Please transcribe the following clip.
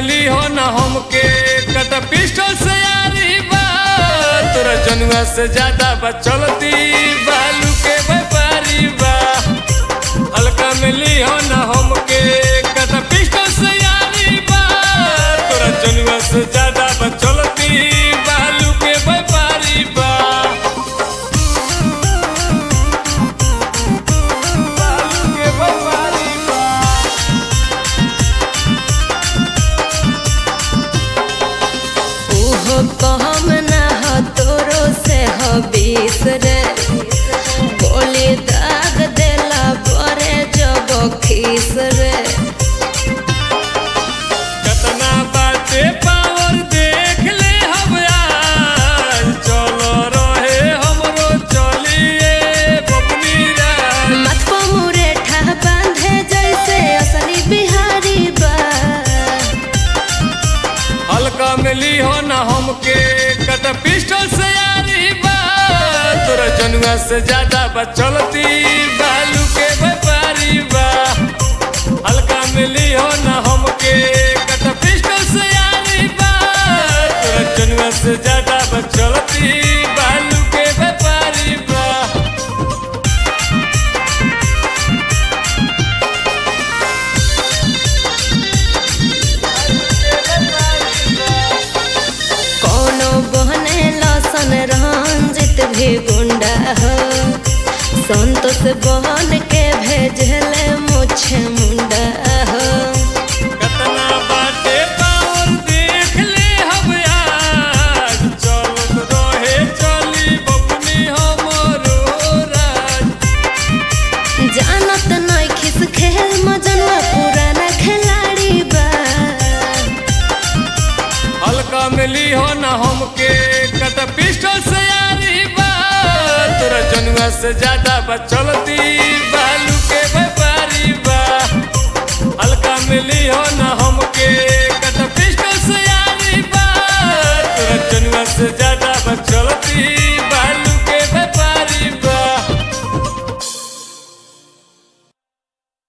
मिली हो न हमके कट पिस्टल से यारी बा तोरा जनुआ से ज्यादा बचलती बालू के व्यापारी बा हल्का मिली हो न हमके कट पिस्टल से यारी बा तोरा जनुआ से ज्यादा बचलती बालू के व्यापारी बा बालू के व्यापारी बा ओहो कहम ना हो तोरो से हो बीस रे गोली दाग देला बरे जब खीस रे कतना बाटे पावर देख ले हम आज चलो रहे हमरो चलिए बबनी राज मत को मुरेठा बांधे जैसे असली बिहारी बा हल्का मिली हो न हमके कट पिस्टल से यारी बा तोरा जनुआ से ज्यादा बचलती बालू के व्यापारी बा हल्का मिली हो न हमके कट पिस्टल से यारी बा तोरा जनुआ से ज्यादा बचलती बालू के व्यापारी बा कोनो बहने लसन रंजित भी गुंडा हो संतोष बहन के भेजले मुछ मुंडा हो कतना बाटे पावर देख ले हम आज चलत रहे चली बबनी हमरो राज जानत नहीं खिस खेल मजनुआ पुराना खिलाड़ी बा हल्का मिली हो न हमके कट पिस्टल से यारी बा तोरा जनुआ से ज्यादा बचलती बालू के व्यापारी बा हल्का मिली हो न हमके कट पिस्टल से यारी बा तोरा जनुआ से ज्यादा